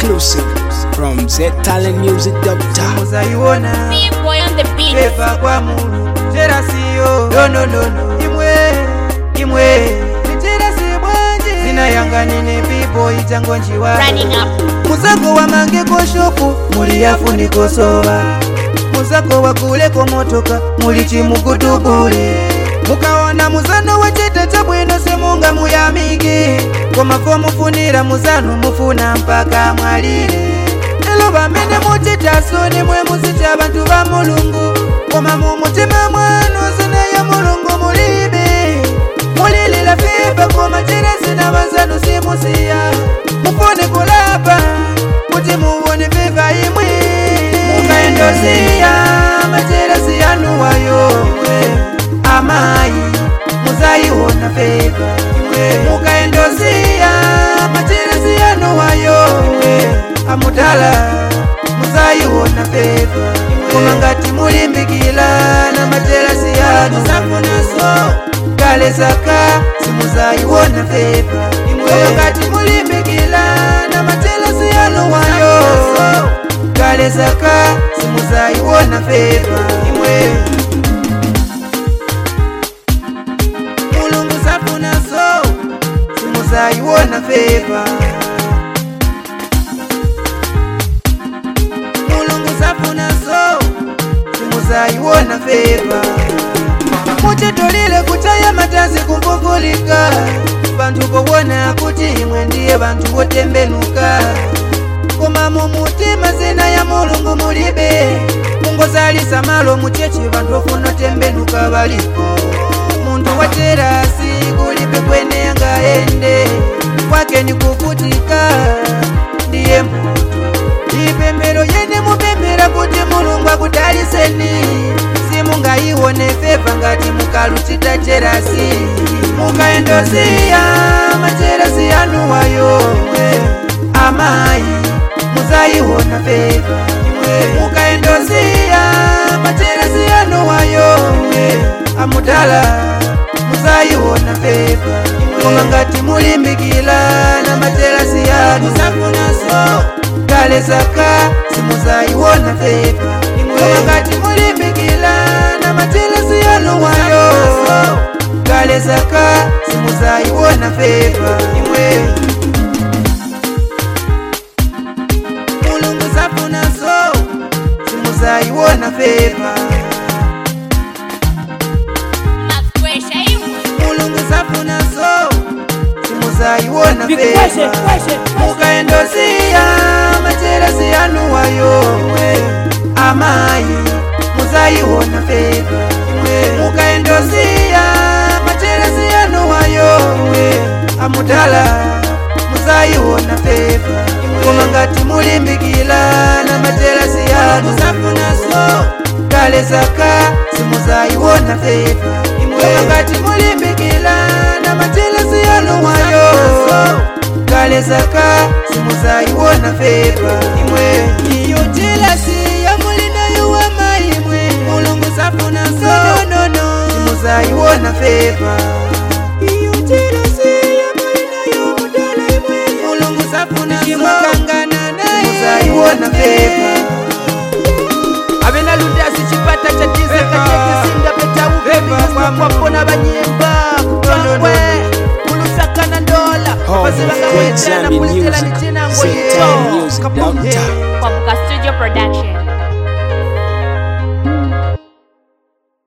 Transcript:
exclusive from ztalentmusic.com. muzaiona Big boy on the beat. eva kwa mulu jerasiyo nononono imwe imwe nijerasi bwanje zina yanga nine pipo ichango njiwa Running up. muzako wa mange koshopu muli yafuniko soba muzako wa kuleko motoka muli chimukutubule mukaona muzano wa cheta cha bwino semunga muyamike komafo mufunira muzano mufuna mpaka mwalire elo bamene muchitaso nimwe muzicha bantu ba mulungu koma mu mutima mwanu zina ya mulungu mulibe mulilila fiba koma chiresi na bazanu simusiya mufune kulapa kuti muwone fiva imwe mukaendosiya macheresi yanu wayomwe amayi muzayiona fiva imwe mukaendosiya macheresi yanu wayomwe amudala muzayiona fiva koma ngati mulimbikila na macheresi yanu safunaso kale saka simuzayiona fiva imwe ngati mulimbikila na macheresi yanu wayo kale saka simuzayiona fiva imwe mulungu safunaso simuzayiona fiva mulungu safunaso simuzayiona fiva muchitolile kuchaya matazi kumvuvulika bantu kowona kuti imwe ndiye bantu wotembenuka koma mu mutima zina ya mulungu mulibe mungozalisa malo muchechi bantu ofuna tembenuka baliko muntu waterasi kulibe kwene angaende kwake ni kukutika ndiye muntu ipembero yene mupembera kuti mulungu akudaliseni simungayione feva ngati mukaluchita cherasi mukaendosiya macherasi yanu wayomwe amayi muzayiona feva mukaendosiya macherasi yanu wayomwe amudala muzayiona feva koma ngati mulimbikila na macherasi yanu safunaso kale saka simuzayiona feva koma ngati mulimbikila na macherasi yanu wayo kale saka simuzayiona feva imwe mulungu safunaso simuzayiona feva Max pressure imwe. mulungu safunaso simuzayiona feva mukaendosiya macherasi yanu wayomwe amayi muzayiona feva mukaendosiya macherasi yanu wayomwe amudala muzayiona feva koma ngati mulimbikila na macherasi yanu safunaso kale saka simuzayiona feva koma ngati mulimbikila na macherasi yanu wayo kale saka simuzayiona feva imwe iyo jelasi yamulinayo wamaimwe mulungu safunaso nonono simuzayiona feva iyo jelasi yamulinayo mudala imwe mulungu safunaso kimukangana naye simuzayiona feva abenalundasi chipata cha tiza katekisinda petauvevikwapona banyimba kutongwe kulusakana ndola Home of great apasivangawetera na Zambian kulitela music, nichinango ztalentmusic.com. Kwabuka Studio Production.